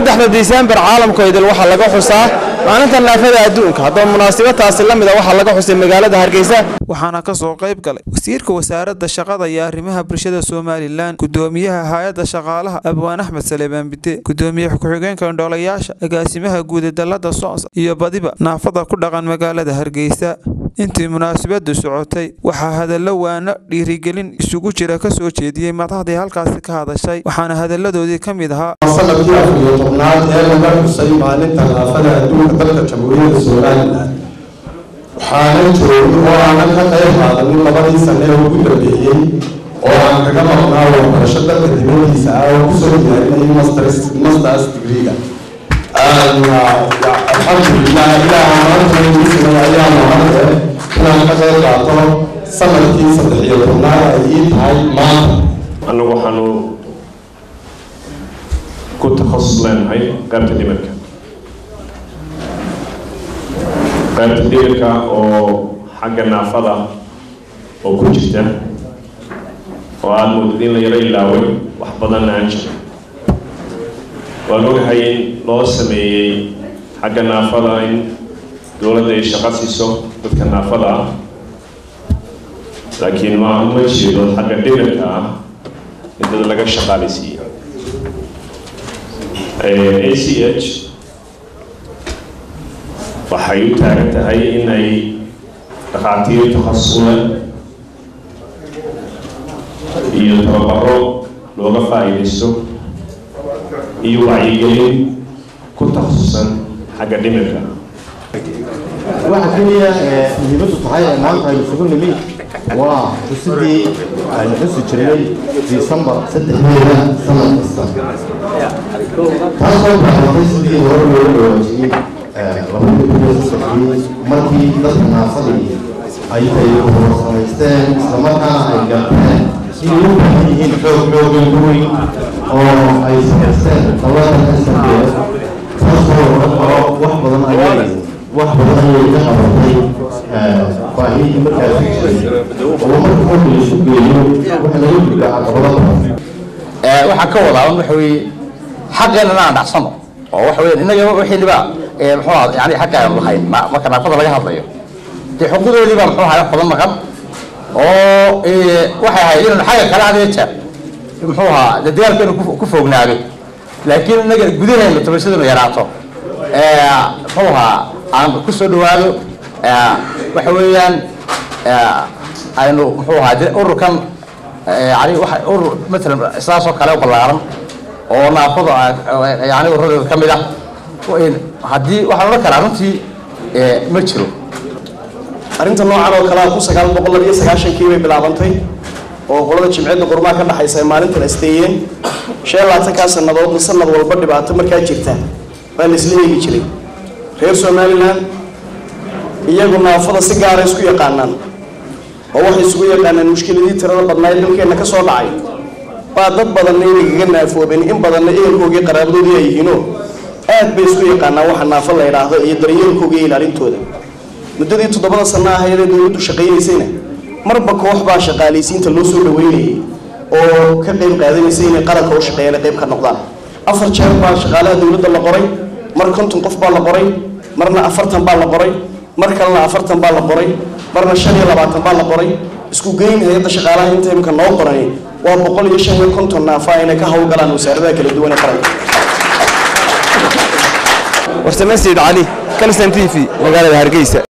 saddexda disembar caalamka idil waxaa laga xusaa maalinta naafada adduunka haddaba munaasabadtaasi la mida waxaa laga xusay magaalada hargeysa waxaana ka soo qayb galay wasiirka wasaaradda shaqada iyo arrimaha bulshada somalilan gudoomiyaha hay-adda shaqaalaha abwaan axmed saleebaan bide gudoomiye ku-xigeenka indhoolayaasha agaasimaha guud ee dalada soos iyo badiba naafada ku dhaqan magaalada hargeysa intii munaasabadu socotay waxaa hadallo waano dhiirigelin isugu jira ka soo jeediyey madaxdii halkaasi ka hadashay waxaana hadalladoodii ka mid ahaa sanadkii afar iyo tobnaad ee laga xusay maalinta naafada adduunka dalka jamhuuriyadda somalilan waxaana joogay oo aanan ka qayb qaadanin labadii sane ee ugu dambeeyey oo aan kaga maqnaa waxbarasho dalka dibadiisa ah oo kusoo diyaarinayay masters masters degreega alxamdulilah ilaaha maanta ayaa mahadle inaan ka qayb qaato sanadkii saddex iyo tobnaad ay ii tahay maanta annagu waxaanu ku takhasus leenahay qaybta dhimirka qaybta dhimirka oo xagga naafada oo ku jirta oo aada moodid in la yaro ilaaway wax badanna aan jirin waan ogahay in loo sameeyey xagga naafada in dowladda ay shaqo siiso dadka naafada ah laakiin ma ma jeedo xagga dhimirka ah in dad laga shaqaaleysiiyo a c h waxay u taagan tahay inay dhakhaatiir takhasusle iyo tababaro looga faa'iidaysto iyo wacyigelin ku takhasusan xagga dhimirka waxa keliya muhiimadu tahay ee maanta aynu isugu nimi waa xusidii aynu xusi jirnay disembar saddexdeeda sanad kasta taasoo baabatay sidii hore looga dhawaajiyey labadii kun iyo saddexdii markii dadka naafadii ay ay samaysteen islamarkaana ay garteen inay u baahan yihiin xoog xoogan weyn oo ay samaysteen labada snds taasoo wax badan ayay wax badan ayay ka qabatay baahidii markaasi jiray oo marka qofka la isu geeyo waxa laga gudbaa caqabado badan waxaan ka wadaa waxa weeye xaqeenana aan dhacsano oo waxa weeye innaga wixiiniba muxuu ahaa yani xaqa aan lahayn marka naafada laga hadlayo dee xuquuqdoodiiba muxuu ahaa wax badan maqan oo waxay ahayd inaynu xagga kale had iyo jeer muxuu ahaa dee dagaalkeenu ku foognaado laakiin innaga gudaheena tabashadanu yaraato muxuu ahaa aan ku soo dhawaado waxa weeyaan aynu muxuu ahaa ururkan yani waxa urur matalan sidaasoo kale ballaaran oo naafada yani ururadeeda ka mid ah haddii waxaan odhan karaa runtii ma jiro arrinta noocan oo kale ku sagaal boqol labiyo sagaashankii bay bilaabantay oo qolada jimciyadda qurmaha ka dhexaysa ay maalintan asteeyeen shan labaatankaa sannadoodna sanad walba dhibaato markaa jirta baa la isla eegi jiray reer somalilan iyagu naafada si gaara isku yaqaanaan oo waxay isugu yaqaanaan mushkiladii tirada badnaa ee dalkeenna ka soo dhacay baa dad badanna inagaga naafoobeen in badanna ehelkoogii qaraabadoodii ay yihiinoo aad bay isku yaqaanaan waxa naafo la idhaahdo iyo daryeelkooga iyo ilaalintooda muddadii toddobada sanno ahayd ee dowladdu shaqaynaysayna marba koox baa shaqaalaysiinta loo soo dhaweynayay oo ka qayb qaadanaysay inay qaranka u shaqeeyaan ay qayb ka noqdaan afar jeer baa shaqaalaha dowladda la qoray mar konton qof baa la qoray marna afartan baa la qoray mar kalena afartan baa la qoray marna shan iyo labaatan baa la qoray isku geyn hay-adda shaqaalaha inta imika noo qorani waa boqol iyo shan iyo konton naafa inay ka howlgalaan wasaaradaha kala duwan ee qaranka warsame sayid cali kalstan t v magaalada hargeysa